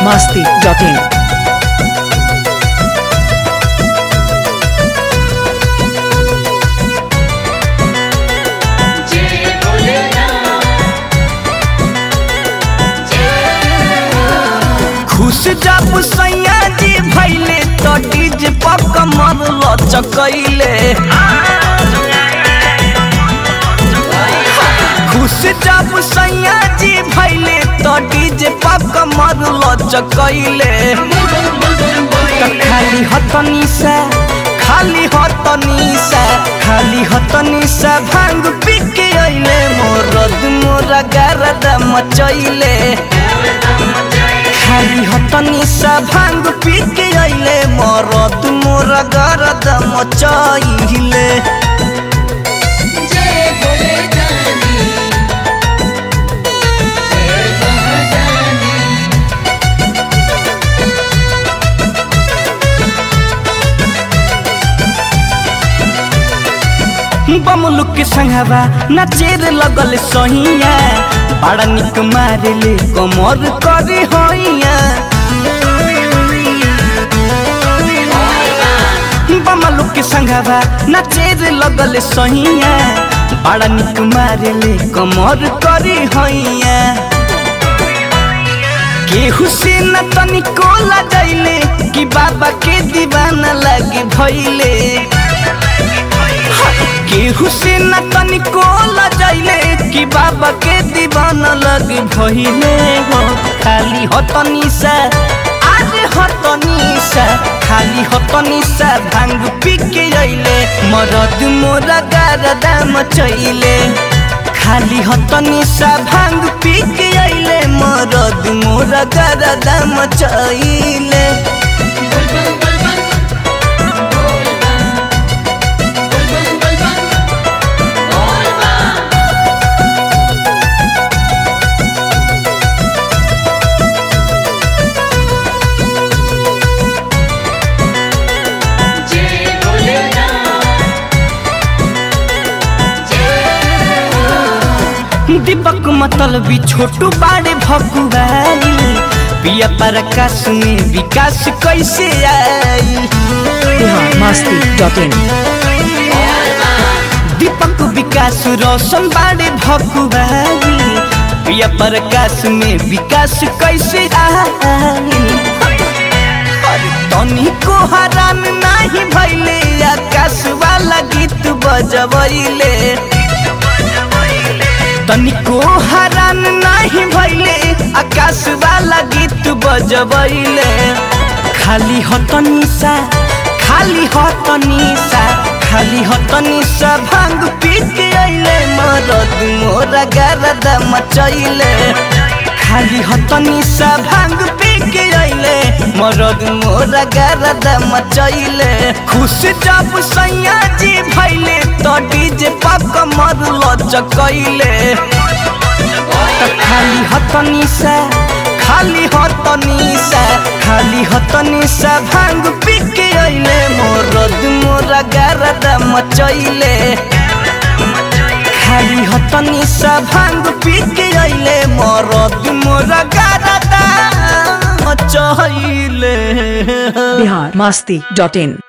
masti.in. खुश जब सैया जी भैले तो डीज पक मन लचकैले खुश जब सैया जी भैले तो डीज पक मन लचकैले तो खाली हतनी से खाली हतनी से खाली हतनी से भांग पी के अइले मोर मोरा गरद मचैले खाली हतनी सा भांग पी के अइले मरद मोर गरद मचैले जय भोले जानी जय महादानी बमलुक के संगवा नचेर लगल सहिया बड़ा निक मारेले कमर करी होइया बमलुक के संगवा नचेर लगल सहिया बड़ा निक मारेले कमर करी होइया केहू से न तनिको लगैले कि बाबा के दीवाना लगे भैले केहू से न तनिको लजैले कि बाबा के दीवाना लग भइले हो खाली हतनी से आज हतनी से खाली हतनी से भांग पी के अइले मरद मोरा गारदा मचैले खाली हतनी से भांग पी के अइले मरद मोरा गारदा मचैले बुलबुल बुलबुल बुलबुल बुलबुल जय भोलेनाथ जय दीपक मतलबी छोटू बाड़े भकुआई पिया प्रकाश में विकास कैसे आई Bihar masti.in. दीपक विकास रोशन बाड़े भकुआई पिया प्रकाश में विकास कैसे आई अरे तनी को हरान नहीं भैले आकाश वाला गीत बजबैले तनिको हरान नहीं भैले आकाश वाला गीत बजबैले खाली हतनी सा खाली हतनी सा खाली हतनी सा भांग पी के अइले मरद मोरा गरद मचैले खाली हतनी सा भांग पी के अइले मरद मोरा गरद मचैले खुश जब सैया जी भैले तो डीजे पक मर लचकैले त खाली हतनी से खाली हतनी से खाली हतनी से भांग पी के अइले मरद मोरा गरद मचैले खाली हतनी से भांग पी के अइले मरद मोरा गरद मचैले Bihar masti.in.